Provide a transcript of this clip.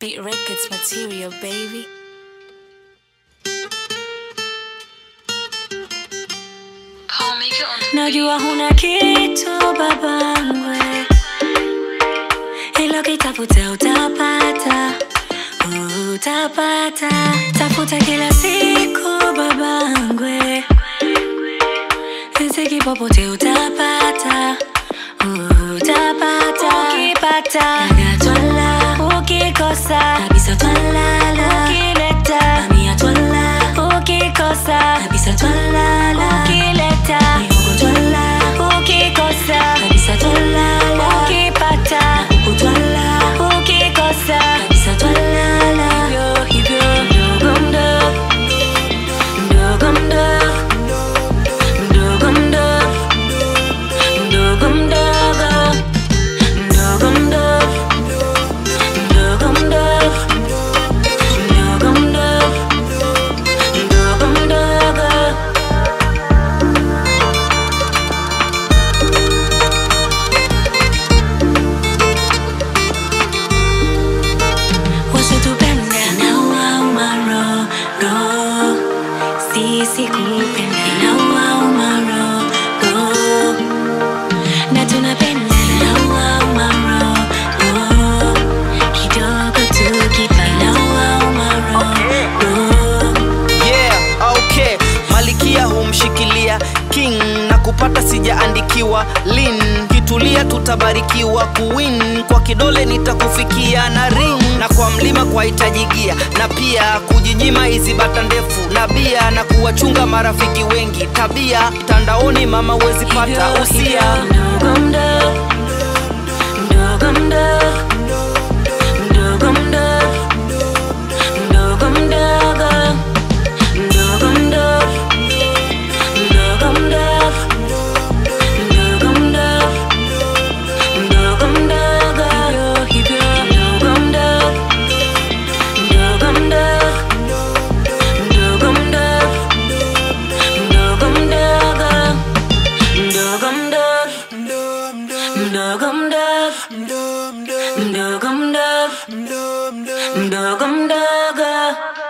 Beat Records material, baby. Najua huna kitu babangwe, ila ukitafuta utapata, utapata. Tafuta kila siku babangwe, riziki popote utapata, utapata. Ukipata dada twala, ukikosa kabisa twalala, ukileta mamia twala, ukikosa kabisa twalala, ukileta mihogo twala, ukikosa kabisa twalala, ukipata huku twala, ukikosa kabisa twalala. Hivyo hivyo mdogo mdogo mdogo mdogo mdogo mdogo mdogo mdogo mdogo mdogo mdogo mdogo mdogo mdogo mdogo mdogo wasitupenda inawauma roho sisi kupenda inawauma roho na tunapenda inawauma roho kidogo tukipa inawauma roho yeah, okay. Malikia humshikilia king na kupata sijaandikiwa lin kitulia tutabarikiwa kuwin kwa kidole nitakufikia na ring na kwa mlima kwa hitajigia na pia kujinyima hizi bata ndefu na bia na kuwachunga marafiki wengi tabia mtandaoni mama huwezi pata usia mdogo mdogo mdogo mdogo mdogo mdogo mdogo mdogo mdogo mdogo mdogo mdogo mdogo mdogo mdogo hivyo mdogo mdogo mdogo mdogo mdogo mdogo mdogo mdogo mdogo mdogo mdogo mdogo mdogo mdogo mdogo